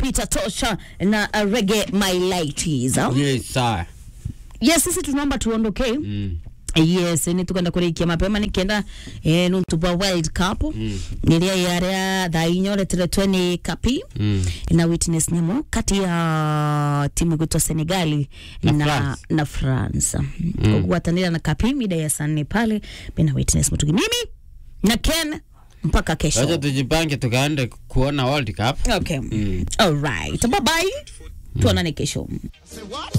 Peter Tosha na uh, Reggae My Lighties. huh? Yes, sir. Yes, sisi tunaomba tuondoke. Mm. yes ni tukenda kurikia mapema nikienda eh, nuntuba world cup Mm. niria yaria thaa inya ureteretwe ni kapi Mm. na witness nyamo kati ya timu gwitwa senegali Na na, France. na france mm. kugwatanira na kapi mida ya saa nne pale bina witness mutugi mimi na ken mpaka Wacha kesho tujipange tukaende kuona World Cup. okay Mm. all right bye bye tuonane kesho